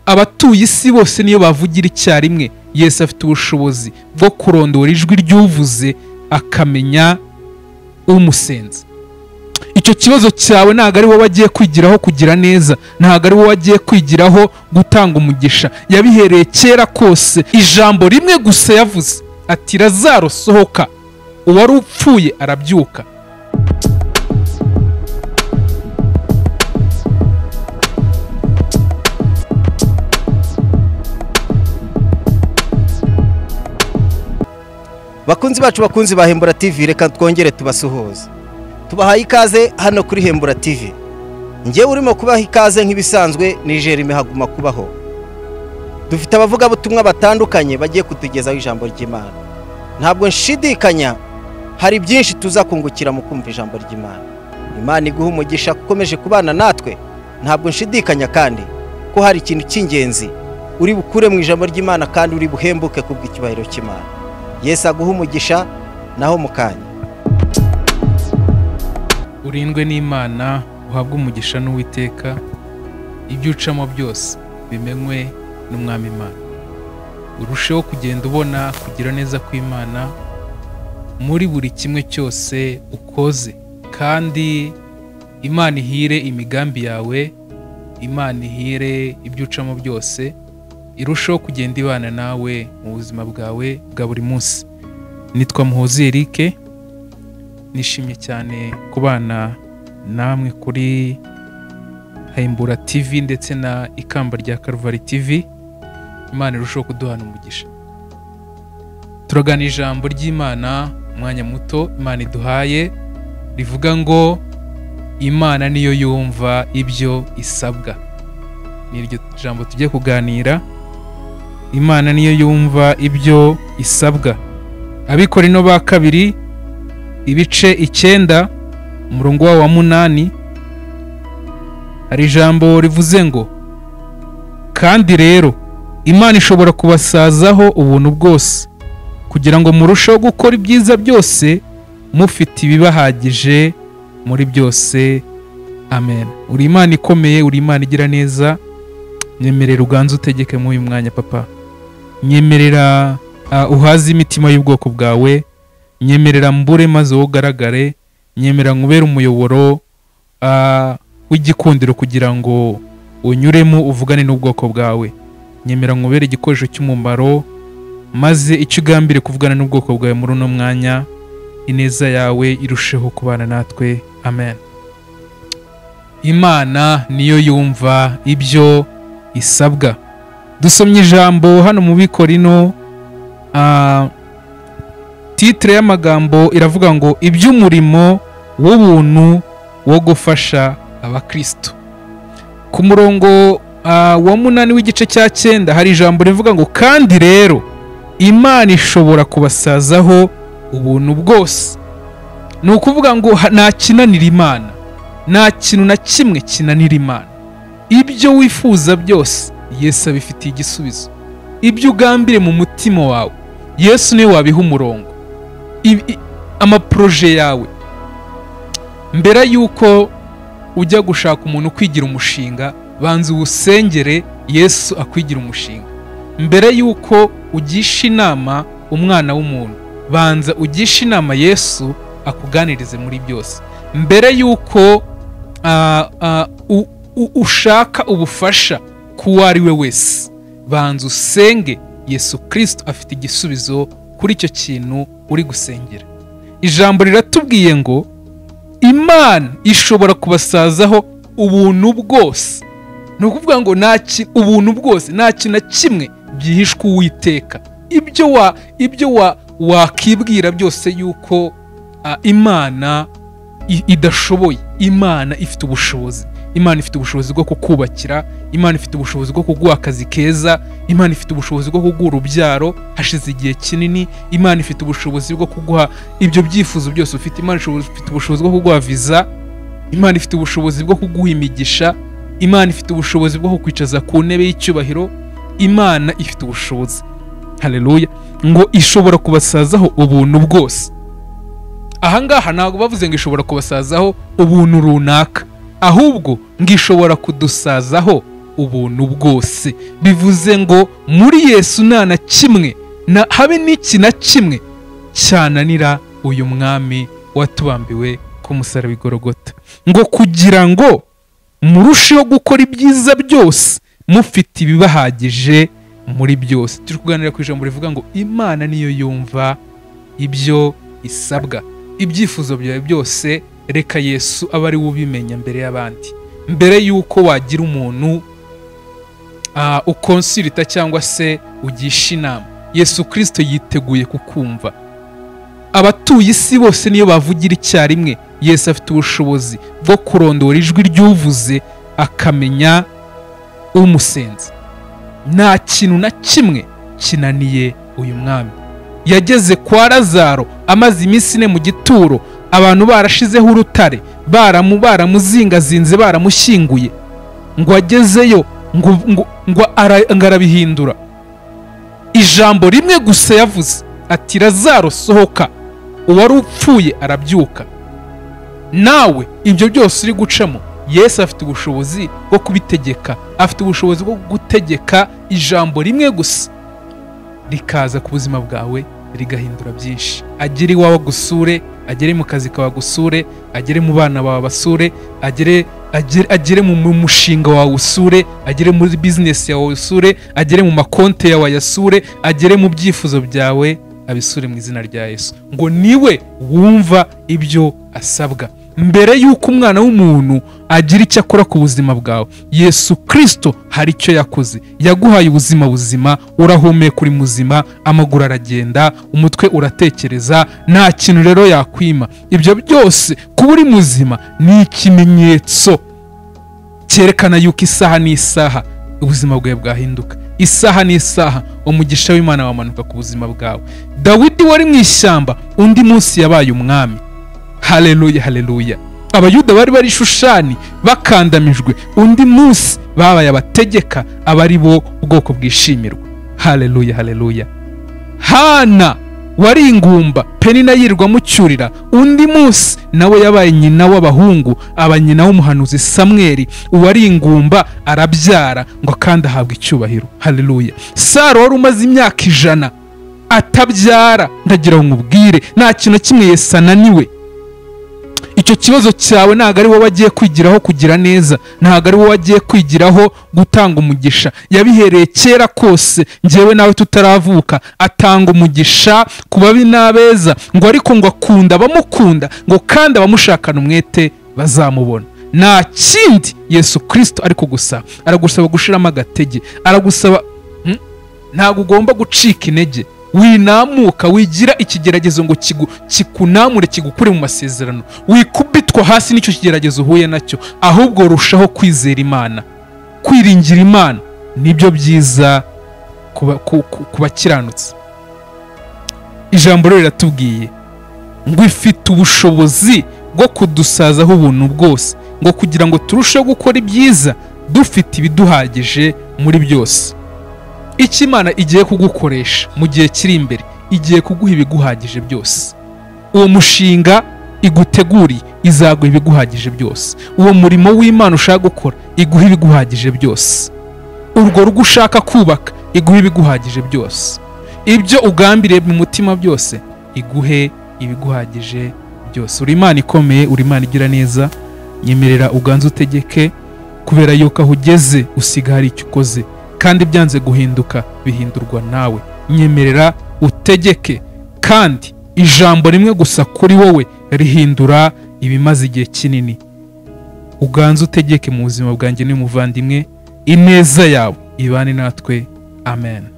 abatuye isi bose niyo bavugira icyarimwe yesu afite ubushobozi bwo kurondora ijwi ry'uvuze akamenya umusenzi icyo kibazo cyawe ntabwo ari wowe agiye kwigiraho kugira neza ntabwo ari wowe agiye kwigiraho gutanga umugisha yabihereye kera kose ijambo rimwe gusa yavuze ati razaro sohoka uwari upfuye arabyuka bakunzi bacu bakunzi ba hembura tivi reka twongere tubasuhuze tubahaye ikaze hano kuri hembura tivi ngewe urimo kubaha ikaze nk'ibisanzwe nijerime haguma kubaho dufite abavugabutumwa batandukanye bagiye kutugezaho ijambo ry'imana ntabwo nshidikanya hari byinshi tuza kungukira mu kumva ijambo ry'imana imana iguha umugisha ukomeje kubana natwe ntabwo nshidikanya kandi ko hari ikintu cy'ingenzi uri bukure mu ijambo ry'imana kandi uri buhembuke kubw'icyubahiro cy'imana Yesu aguha umugisha naho mu kanya urindwe n'imana uhabwe umugisha n'uwiteka ibyo ucamo byose bimenywe n'umwami imana urusheho kugenda ubona kugira neza kw'imana muri buri kimwe cyose ukoze kandi imana ihire imigambi yawe imana ihire ibyo ucamo byose irushaho kugenda ibana nawe mu buzima bwawe bwa buri munsi nitwa muhozi erike nishimye cyane kubana namwe kuri hayimbura tivi ndetse na ikamba rya karuvari tivi imana irushaho kuduhana umugisha turagana ijambo ry'imana umwanya muto imana iduhaye rivuga ngo imana niyo yumva ibyo isabwa ni iryo jambo tujye kuganira imana niyo yumva ibyo isabwa abikora ino ba kabiri ibice icyenda umurongo wabo wa munani hari ijambo rivuze ngo kandi rero imana ishobora kubasazaho ubuntu bwose kugira ngo murusheho gukora ibyiza byose mufite ibibahagije muri byose amen uri imana ikomeye uri imana igira neza nyemerera uganze utegeke muri uyu mwanya papa nyemerera uhaze imitima y'ubwoko bwawe nyemerera mbure maze wowe ugaragare nyemerera nkubere umuyoboro w'igikundiro kugira ngo unyuremo uvugane n'ubwoko bwawe nyemera nkubere igikoresho cy'umumaro maze icyo ugambire kuvugana n'ubwoko bwawe muri uno mwanya ineza yawe irusheho kubana natwe amen imana niyo yumva ibyo isabwa dusomye ijambo hano mu bikorino titire y'amagambo iravuga ngo iby'umurimo w'ubuntu wo gufasha abakirisitu ku murongo wa munani w'igice cya cyenda hari ijambo rivuga ngo kandi rero imana ishobora kubasazaho ubuntu bwose ni ukuvuga ngo nta kinanira imana nta kintu na kimwe kinanira imana ibyo wifuza byose yesu abifitiye igisubizo ibyo ugambire mu mutima wawe yesu niwe wabiha umurongo amaporoje yawe mbere y'uko ujya gushaka umuntu ukwigira umushinga banza uwusengere yesu akwigira umushinga mbere y'uko ugisha inama umwana w'umuntu banza ugisha inama yesu akuganirize muri byose mbere y'uko ushaka ubufasha ku ari we wese banza usenge yesu kirisito afite igisubizo kuri icyo kintu uri gusengera ijambo riratubwiye ngo imana ishobora kubasazaho ubuntu bwose ni ukuvuga ngo ubuntu bwose nta kintu na kimwe byihishwe uwiteka ibyo wa ibyo wakibwira byose yuko imana idashoboye imana ifite ubushobozi imana ifite ubushobozi bwo kukubakira imana ifite ubushobozi bwo kuguha akazi keza imana ifite ubushobozi bwo kuguha urubyaro hashize igihe kinini imana ifite ubushobozi bwo kuguha ibyo byifuzo byose ufite imana ifite ubushobozi bwo kuguha viza imana ifite ubushobozi bwo kuguha imigisha imana ifite ubushobozi bwo kukwicaza ku ntebe y'icyubahiro imana ifite ubushobozi hareruya ngo ishobora kubasazaho ubuntu bwose ahangaha ntabwo bavuze ngo ishobora kubasazaho ubuntu runaka ahubwo ngo ishobora kudusazaho ubuntu bwose bivuze ngo muri yesu nta na kimwe na habe n'iki na kimwe cyananira uyu mwami watubambiwe ku musaraba igorogota ngo kugira ngo murusheho gukora ibyiza byose mufite ibibahagije muri byose turi kuganira ku ijambo rivuga ngo imana niyo yumva ibyo isabwa ibyifuzo byawe byose reka yesu abe ari we ubimenya mbere y'abandi mbere y'uko wagira umuntu ah, ukonsirita cyangwa se ugisha inama yesu kirisito yiteguye kukumva abatuye isi bose niyo bavugira icyarimwe yesu afite ubushobozi bwo kurondora ijwi ry'uvuze akamenya umusenzi nta kintu na kimwe kinaniye uyu mwami yageze kwa lazaro amaze iminsi ine mu gituro abantu barashizeho urutare baramu baramuzingazinze baramushyinguye ngo agezeyo ngo ngo ngo ara- ngo arabihindura ijambo rimwe gusa yavuze ati lazaro sohoka uwari upfuye arabyuka nawe ibyo byose uri gucamo yesu afite ubushobozi bwo kubitegeka afite ubushobozi bwo gutegeka ijambo rimwe gusa rikaza ku buzima bwawe rigahindura byinshi agere iwawe agusure agere mu kazi kawe agusure agere mu bana bawe basure agere agere, agere mu mu mushinga wawe usure agere muri bizinesi yawe usure agere mu makonti yawe ayasure agere mu byifuzo byawe abisure mu izina rya yesu ngo niwe wumva ibyo asabwa mbere y'uko umwana w'umuntu agira icyo akora ku buzima bwawe yesu kirisito hari icyo yakoze yaguhaye ubuzima buzima urahumeka uri muzima amaguru aragenda umutwe uratekereza nta kintu rero yakwima ibyo byose kuba uri muzima ni ikimenyetso cyerekana yuko isaha n'isaha ubuzima bwawe bwahinduka isaha n'isaha umugisha w'imana wamanuka ku buzima bwawe dawidi wari mu ishyamba undi munsi yabaye umwami haleluya haleluya abayuda bari bari i shushani bakandamijwe undi munsi babaye abategeka abari bo ubwoko bwishimirwa haleluya haleluya hana wari ingumba penina yirwa mucyurira undi munsi nawe yabaye nyina w'abahungu aba nyina w'umuhanuzi samweri uwari ingumba arabyara ngo kandi ahabwa icyubahiro haleluya saro wari umaze imyaka ijana atabyara ndagira ngo nkubwire nta kintu na kimwe yesu ananiwe icyo kibazo cyawe ntabwo ari wowe agiye kwigiraho kugira neza ntabwo ari wowe agiye kwigiraho gutanga umugisha yabihereye kera kose ngewe nawe tutaravuka atanga umugisha ku babi n'abeza ngo ariko ngo akunda abamukunda ngo kandi abamushakana umwete bazamubona nta kindi yesu kirisito ari kugusaba aragusaba gushiramo agatege aragusaba Mm. ntabwo ugomba gucika intege winamuka wigira ikigeragezo ngo kigu- kikunamure kigukure mu masezerano wikubitwa hasi n'icyo kigeragezo uhuye nacyo ahubwo rushaho kwizera imana kwiringira imana nibyo byiza ku ba- ku- ku- ku bakiranutsi ijambo rero riratubwiye ngo ifite ubushobozi bwo kudusazaho ubuntu bwose ngo kugira ngo turusheho gukora ibyiza dufite ibiduhagije muri byose icyo imana igiye kugukoresha mu gihe kiri imbere igiye kuguha ibiguhagije byose uwo mushinga iguteguriye izaguha ibiguhagije byose uwo murimo w'imana ushaka gukora iguha ibiguhagije byose urwo rugo ushaka kubaka iguhe ibiguhagije byose ibyo ugambiriye mu mutima byose iguhe ibiguhagije byose uri imana ikomeye uri imana igira neza nyemerera uganze utegeke kubera yuko aho ugeze usiga hari icyo ukoze kandi byanze guhinduka bihindurwa nawe nyemerera utegeke kandi ijambo rimwe gusa kuri wowe rihindura ibimaze igihe kinini uganze utegeke mu buzima bwanjye n'umuvandimwe ineza yawe ibane natwe amen